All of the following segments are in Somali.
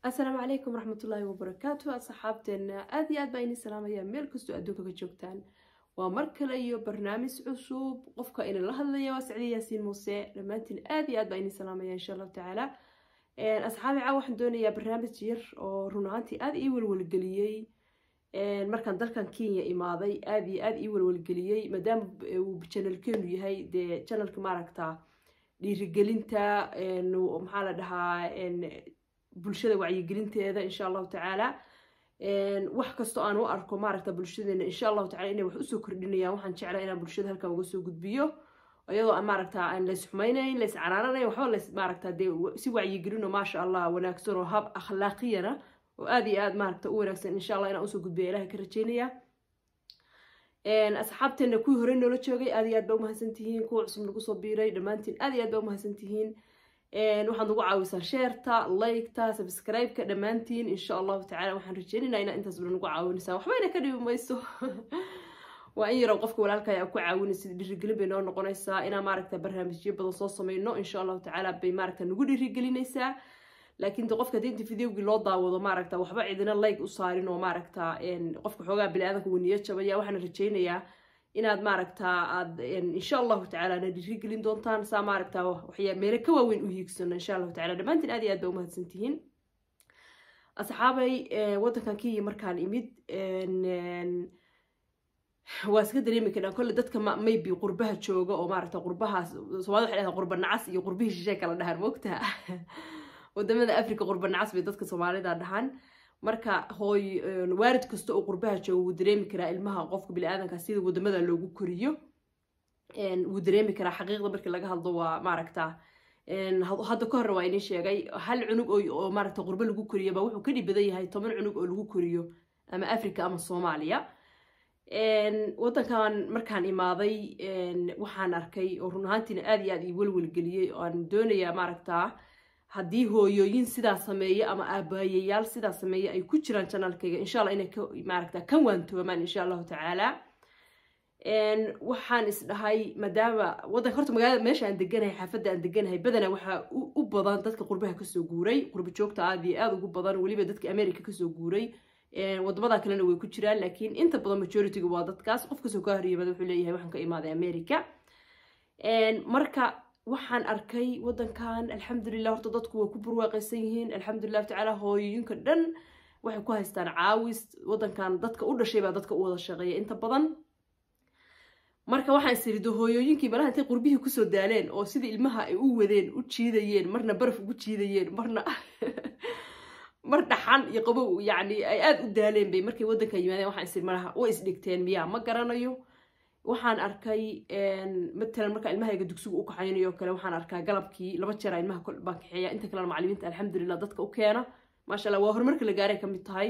asalaamu calaykum waraxmatullaahi wabarakaatu asxaabteena aada iyo aad baa ini salaamaya meel kastoo adduunka ka joogtaan waa mar kale iyo barnaamij cusub qofka ina la hadlaya waa sacdi yaasiin muuse dhammaantiin aada iyo aad baa ini salaamaya insha allahu tacaala asxaabi caa waxaan doonayaa barnaamij yar oo run ahaantii aada ii welwelgeliyey markaan dalkan kenya imaaday aada iyo aada ii welwelgeliyey maadaama uu janalkeenu yahay dee janalka maaragta dhiirigelinta maxaa la dhahaa bulshada wacyigelinteeda insha allahu tacaala wax kastoo aan u arko maaragta bulshadeena insha allahu tacala inay wax usoo kordhinayaan waxaan jeclaa inaan bulshada halkan uga soo gudbiyo iyadoo maaragta aan lays xumaynayn lays canaananayn waxba lays maaragta dee si wacyigelino maasha allah wanaagsan oo hab akhlaaqiyana oo aada iyo aada maaragta u wanaagsan insha allah inaan usoo gudbiya ilahay ka rajeynaya asxaabteena kuwii horey noola joogay aada iyo aad baa umahadsan tihiin kuwa cusub nagu soo biiray dhammaantiin aada iyo aad baa umahadsan tihiin waxaad nagu caawisaa sheerta liketa subscribe-ka dhammaantiin insha allahu tacala waxaan rajeynaynaa inaa intaas bala nagu caawinaysaa waxbayna ka dhibi mayso waa in yarow qofka walaalkaya aa ku caawinaysa dhiirigelin bay noo noqonaysaa inaa maaragta barnaamijyo badan soo sameyno insha allahu tacaala bay maaragta nagu dhiirigelinaysaa laakiin de qofka hadii videogii loo daawado maaragta waxba cidina like u saarin oo maaragta qofka xoogaa bini-aadanka waniyo jabaya waxaan rajeynayaa inaad maaragta aad insha allahu tacaala na dhiirigelin doontaan saa maaragta waxyaa meelo ka waaweyn u hiigsano insha allahu tacala dhammaantiin aad iyo aad baa umahadsan tihiin asxaabay waddankan kenya markaan imid waa iska dareemi karnaa kolle dadka maybe qurbaha jooga oo maaragta qurbahaas soomaalida waxay dhahaan qurba nacas iyo qurbihii shishay kala dhahaan moogtaha wadamada africa qurba nacas bay dadka soomaalida dhahaan marka hooy waarid kasta oo qurbaha jooga wuu dareemi karaa ilmaha qofka bini-aadanka sida wadamada loogu koriyo wuu dareemi karaa xaqiiqda markii laga hadlo waa maaragta hadda ka horre waa idin sheegay hal cunug oo maaragta qurbo lagu koriyo baa wuxuu ka dhib badan yahay toban cunug oo lagu koriyo ama africa ama soomaaliya waddankan markaan imaaday waxaan arkay oo run ahaantiina aada iyo aad ii welwelgeliyey oo aan doonayaa maaragtaa haddii hooyooyin sidaa sameeya ama aabaayayaal sidaa sameeya ay ku jiraan janaalkayga insha alla inay maaragta ka waantoomaan insha allahu tacaala waxaan isdhahay maadaama waddanka horta magaalada meesha aan deganahay xaafadda aan deganahay badanaa waxaa u badan dadka qurbaha kasoo guuray qurba joogta aada iyo aada ugu badan weliba dadka america kasoo guuray wadamada kalena way ku jiraan laakiin inta badan majorityga waa dadkaas qof kasoo kaa horyimada wuxuu leeyahay waxaan ka imaaday america marka waxaan arkay waddankan alxamdulilah horta dadku way ku burwaaqaysan yihiin alxamdulilah tacaala hooyooyinka dhan waxay ku haystaan caawis waddankan dadka u dhashay baa dadka u wada shaqeeya inta badan marka waxaan isirido hooyooyinkii malaha intay qurbihii kusoo daaleen oo sidii ilmaha ay u wadeen u jiidayeen marna baraf ugu jiidayeen marna mar dhaxan iyo qabow yacni ay aada u daaleen bay markay waddanka yimaadeen waxaan isiri malaha way isdhigteen miyaa ma garanayo waxaan arkay matalan marka ilmahayga dugsiga u kaxaynayo kale waxaan arkaa galabkii laba jeera ilmaha baan kaxeeya inta kalena macalimiinta alxamdulilah dadka u keena maasha allah waa horumarka la gaaray ka mid tahay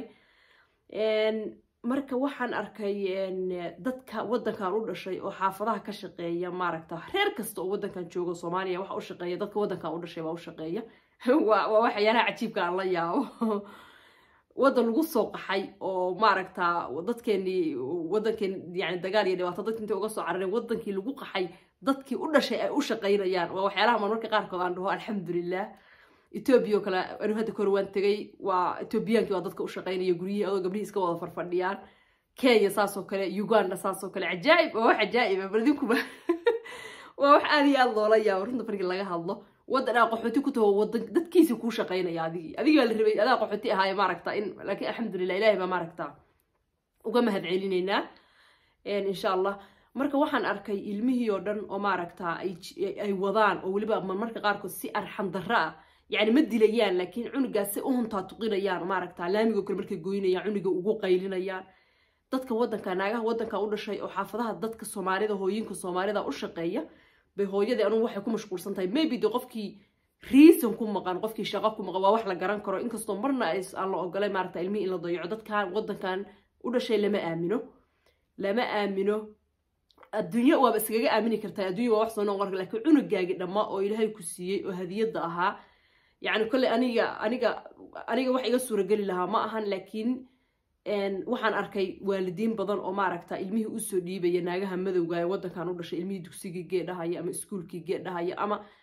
marka waxaan arkay dadka waddankan u dhashay oo xaafadaha ka shaqeeya maaragta reer kasta oo waddankan jooga soomaaliya waxa u shaqeeya dadka waddankan u dhashay baa u shaqeeya waa waxyaalaha cajiibka aan la yaabo waddan lagu soo qaxay oo maaragta dadkeenii waddankeeni yani dagaal iyo dhibaato dadki intay uga soo carareen waddankii lagu qaxay dadkii u dhashay ay u shaqaynayaan waa waxyaalaha marmarka qaarkood aan dhaho alxamdulilah etoobiya oo kale anu hadda kahor waan tegay waa etoobiyaankii waa dadka u shaqaynaya guryihii adoo gabdhihii iska wada farfadhiyaan kenya saasoo kale uganda saasoo kale cajaa'ib waa wax cajaa'iba bal idinkuba waa wax aada iyo aada loola yaabo runta markii laga hadlo waddan aa qaxooti ku taho wadan dadkiisii kuu shaqaynaya adigii adigii baa la rabay adaa qaxooti ahaaye maaragta in laakiin alxamdulilah ilahay baa maaragta uga mahad celinaynaa insha allah marka waxaan arkay ilmihii oo dhan oo maaragta ay wadaan oo weliba marmarka qaarkood si arxan darro ah yacni ma dilayaan laakiin cunugaas si u huntaa tuqinayaan maaragta laamigoo kale markay goynayaan cuniga ugu qaylinayaan dadka waddanka naagaha waddanka u dhashay oo xaafadaha dadka soomaalida hooyinka soomaalida u shaqeeya bay hooyadii anugu waxay ku mashquulsan tahay maybe de qofkii reason ku maqan qofkii shaqo ku maqan waa wax la garan karo inkastoo marna aan la ogolay maaragta ilmihii in la dayaco dadkan waddankan u dhashay lama aamino lama aamino adduunyo waaba iskaga aamini kartaa adduunya waa wax soo noqon kara lakiin cunugaagi dhamma oo ilaahay ku siiyey oo hadiyadda ahaa yacni kolley aniga aniga aniga wax iga suurageli lahaa ma ahan laakiin waxaan arkay waalidiin badan oo maaragta ilmihii usoo dhiibaya naagaha madowga ee waddankan u dhashay ilmihii dugsigii geedhahaya ama iskuulkii geedhahaya ama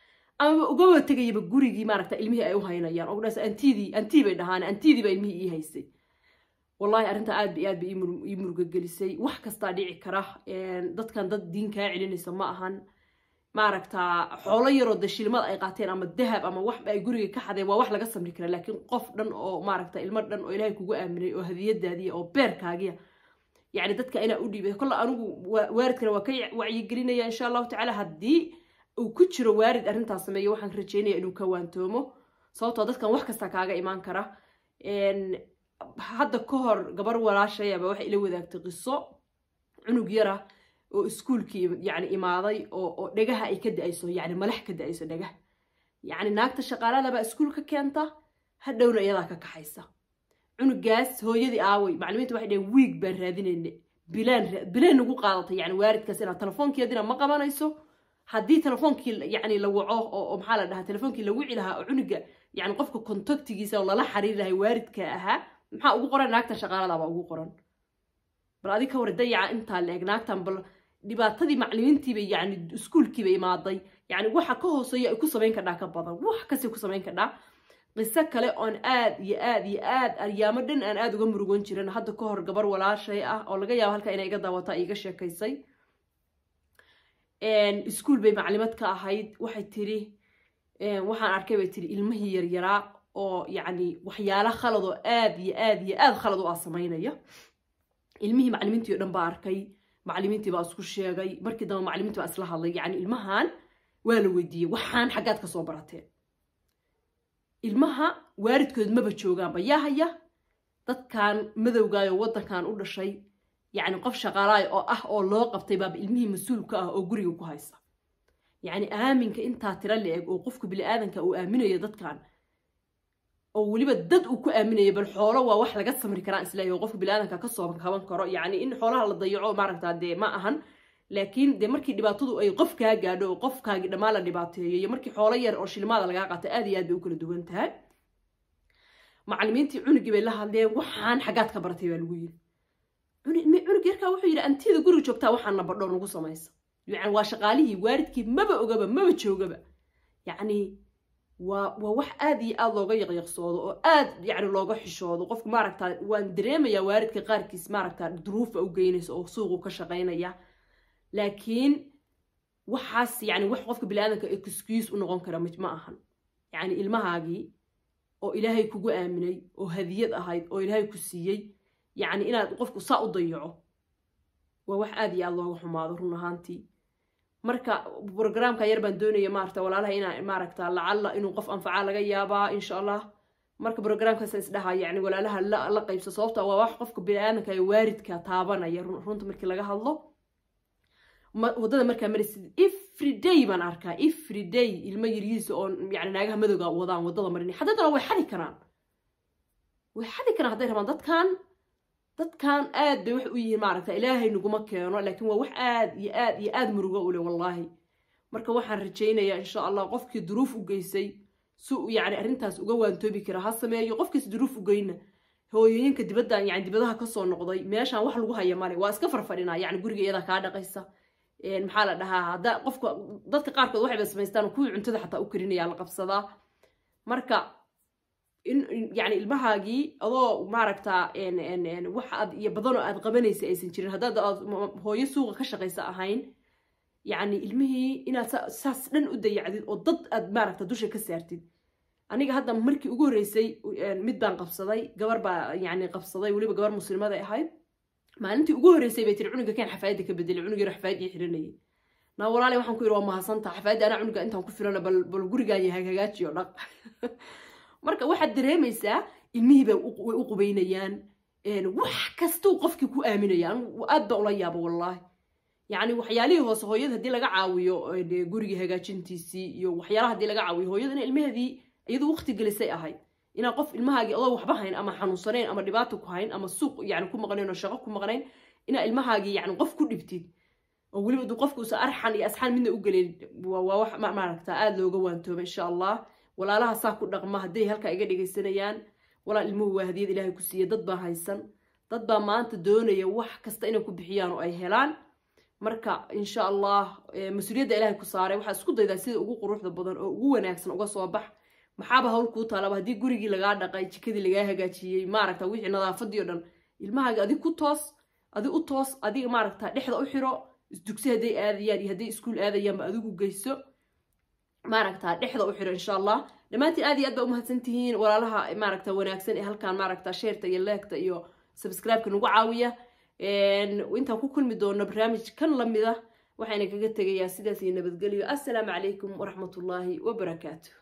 ama ugaba tegayaba gurigii maaragta ilmihii ay u haynayaan oo dhaas antidii antii bay dhahaan antidii baa ilmihii ii haysay wallahi arrinta aad bay aad bay ii murugagelisay wax kastaa dhici kara dadkan dad diin kaa celinaysa ma ahan maaragtaa xoolo yaroo de shilmad ay qaateen ama dahab ama wax ay guriga ka xadeen waa wax laga samri kara laakiin qof dhan oo maaragta ilmo dhan oo ilaahay kugu aaminay oo hadiyadaadiya oo beerkaagiya yacni dadka inaa u dhiibay kolle anigu waaridkana waa ka wacyigelinaya insha allahu tacaala haddii uu ku jiro waarid arrintaas sameeyo waxaan rajeynaya inuu ka waantoomo sababtoo dadkan wax kasta kaaga imaan kara hadda ka hor gabar walaashayaba waxay ila wadaagtay qiso cunug yara oo iskuulkii yani imaaday oo dhegaha ay ka da-ayso yani malax ka da-ayso dhegah yacni naagta shaqaaladabaa iskuul ka keenta hadhowna iyadaa ka kaxaysa cunugaas hooyadii aaway maclimiinta waxay dhaheen wiig baan raadinayne bilaan bilaan nagu qaadatay yani waaridkaas inaad telefoonkeedina ma qabanayso haddii telefoonkii yani la waco oo maxaa la dhahaa telefoonkii la wici lahaa oo cunuga yani qofka contactigiisa oo lala xiriir lahay waaridka ahaa maxaa ugu qoran naagta shaqaaladabaa ugu qoran bal adi ka war dayaca intaa la eg naagtan bal dhibaatadii maclimiintiiba yani iskuulkiiba imaaday yani waxa ka hooseeya ay ku samayn kadhaa ka badan wax kastay ku samayn kadhaa qiso kale oon aad iyo aad iyo aad aryaamo dhan aan aada uga murugan jirin hadda ka hor gabar walaashay ah oo laga yaabo halka inay iga daawata iga sheekaysay iskuul bay maclimad ka ahayd waxay tiri waxaan arkay bay tiri ilmihii yaryaraa oo yacni waxyaala khalad oo aad iyo aad iyo aad khalad u ah samaynaya ilmihii maclimiintii o dhan baa arkay maclimiintii baa isku sheegay markii dambe maclimiintii baa isla hadlay yacni ilmahan waa la weydiiyey waxaan xaggaad ka soo barateen ilmaha waaridkood maba joogaanba yaa haya dadkan madowgaayo waddankan u dhashay yacni qof shaqaalaay oo ah oo loo qabtay baaba ilmihii mas-uulka ah oo guriga ku haysa yacni aaminka intaa tira la eg oo qofka bini-aadanka uu aaminayo dadkan oo weliba dad uu ku aaminayo bal xoolo waa wax laga samri karaan isleeyahy oo qofka bini-aadanka kasoo kaban karo yacni in xoolaha la dayaco maaragtaa dee ma ahan laakiin dee markii dhibaatadu ay qof kaa gaadho oo qofkaagii dhammaan la dhibaateeyo iyo markii xoolo yar oo shilmaada lagaa qaato aad iyo aad bay u kala duwan tahay maclimiintii cunugii bay la hadleen waxaan xaggaad ka baratay baa lagu yiri cunug yarkaa wuxuu yidhi antida guriga joogtaa waxaana badho nagu samaysa yani waa shaqaalihii waaridkii maba ogaba maba joogaba yacni waa waa wax aad iyo aad looga yaqyaqsoodo oo aad yani looga xishoodo qofku maaragtaa waan dareemayaa waaridka qaarkiis maaragtaa duruufa u geynaysa oo suuqu ka shaqaynaya laakiin waxaas yani wax qofka bini-aadanka excuse u noqon kara ma ahan yani ilmahaagii oo ilaahay kugu aaminay oo hadiyad ahayd oo ilaahay ku siiyey yacni inaad qofku saa u dayaco waa wax aad iyo aad looga xumaado run ahaantii marka brograamka yar baan doonaya maarata walaalaha inaa maaragta lacalla inuu qof anfacaa laga yaabaa insha allah marka brograamkaasa isdhaha yani walaalaha la qaybsa sababta waa wax qofka bini-aadanka ee waaridka taabanaya runta markii laga hadlo waddada markaa marisid every day baan arkaa every day ilmo yarihiisa oo yani naagaha madowga wadaan waddada marinay haddadana way xadi karaan way xadi karaan hadday rabaan dadkan dadkan aad bay wax u yihiin maaragta ilaahay naguma keeno laakiin waa wax aad iyo aad iyo aad murugo u leh wallaahi marka waxaan rajaynayaa insha allah qofkii duruuf u geysay si uu yani arrintaas uga waantoobi kara ha sameeyo qofkiis duruuf u geyna hooyooyinka dibaddan yani dibadaha kasoo noqday meeshaan wax lagu haya male waa iska farfadhinaa yani guriga iyadaa kaa dhaqaysa maxaa la dhahaa hadda qofka dadka qaarkood waxayba samaystaan kuwii cuntada xataa u karinaya la qabsadaa marka in yani ilmahaagii adoo maaragtaa wax aad iyo badanoo aad qabanaysa aysan jirin haddaad aad hooyo suuqa ka shaqaysa ahayn yacni ilmihii inaad saas dhan u dayacdid oo dad aad maaragta dusha ka saartid aniga hadda markii ugu horreysay mid baan qabsaday gabar baa yani qabsaday weliba gabar muslimaday ahayd maalintii ugu horreysay bay tiri cunuga keen xafaayadda ka bedelay cunug yaro xafaayadii xiranayay naa walaale waxaan ku yidhi waa mahadsantaa xafaayadda anaa cunuga intaan ku filana bal bal gurigaaya hagaajiyo dhaq marka waxaad dareemaysaa ilmihii bay way u qubaynayaan wax kastuu qofkii ku aaminaya aad baa ula yaaba wallaahi yacni waxyaalihii hoose hooyada haddii laga caawiyo gurigii hagaajintiisii iyo waxyaalaha haddii laga caawiyo hooyadana ilmaheedii iyadu waqti gelisay ahayd inaa qof ilmahaagii adoo waxba hayn ama xanuunsanayn ama dhibaato ku hayn ama suuq yani ku maqnayn oo shaqo ku maqnayn inaa ilmahaagii yani qof ku dhibtid oo weliba duu qofka usa arxan iyo asxaan midna u gelin waa wax maaragta aada looga waantooba insha allah walaalaha saa ku dhaqma hadday halkaa iga dhegaysanayaan walaal ilmuhu waa hadiyad ilaahay ku siiya dad baa haysan dad baa maanta doonaya wax kasta inay ku bixiyaan oo ay helaan marka insha allah mas-uuliyadda ilaahay ku saaray waxaa isku daydaa sida ugu quruxda badan oo ugu wanaagsan uga soo bax maxaaba hawl kuu taalaba haddii gurigii lagaa dhaqay jikadii lagaa hagaajiyey maaragta wixii nadaafadii o dhan ilmahaaga adig ku toos adi u toos adiga maaragta dhexda u xiro dugsi hadday aadayaan iyo hadday iskuul aadayaanba adigu geyso maaragta dhexda u xiro insha allah dhammaantiin aad iyo aad baa umahadsan tihiin walaalaha maaragta wanaagsan ee halkan maaragta sheerta iyo leegta iyo subscribe-ka nagu caawiya intaan ku kulmi doono barnaamij kan lamida waxayna kaga tegayaa sidaas iyo nabadgelyo assalaamu calaykum waraxmatullaahi wabarakaatu